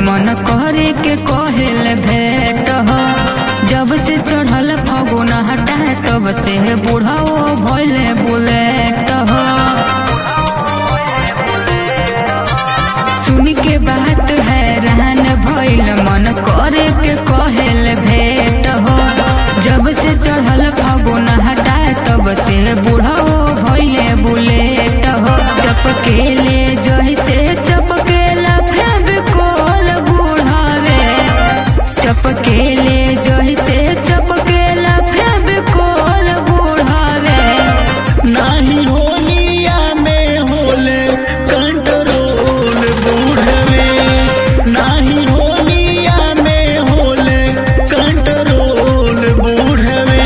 मन करे के कहेल भेट हो जब से चढ़ल फगुन हटा तब से बूढ़ो भइले बुलेट हो सुन के बात हैरान भइल मन करे के कहेल भेट हो जब से चढ़ल फगुन हटा तब से बूढ़ो भइले बुलेट हो चपकेले जैसे चपकेला फेविकोल बूढ़ावे चपकेले जैसे चपकेला फेविकोल बूढ़ावे नाही होलिया में होले कंट्रोल बूढ़वे नाही होलिया में होले कंट्रोल बूढ़वे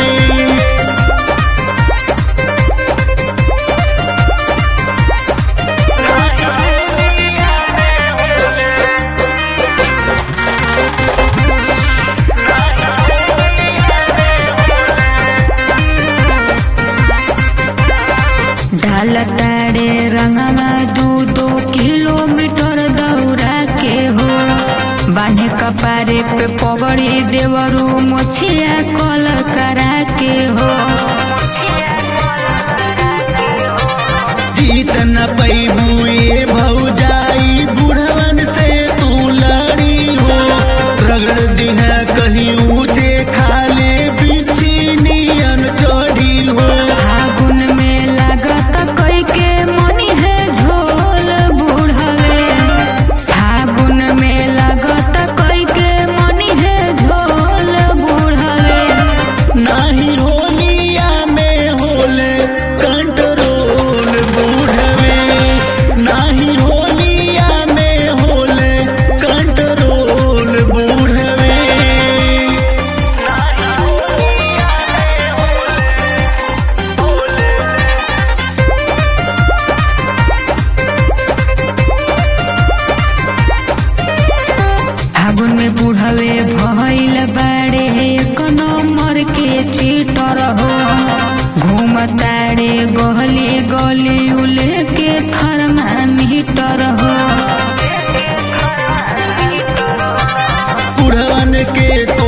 ढाल ताड़े रंगवा दू दो किलोमीटर दौड़ा के हो बान्हे कपारे पे पगड़ी देवरू मोछिया कल करा के हो जीत न पैबू ए भौजाई बुढ़वन से तू लड़ी हो रगड़ दिहा कहीं ऊंचे खाले बिछी नियन चढ़ी हो फागुन में लागत कई के मनी है झोल बूढ़वे फागुन में लागत कई के मनी है झोल बूढ़वे नाही होलिया में होले कंट्रोल बूढ़वे नाही होलिया में होले कंट्रोल बूढ़वे फागुन में बूढ़वे भइल बाड़े एक नंबर के चीटर हो घूमताड़े गली गली उले के थर्मामीटर हो बुढ़वन के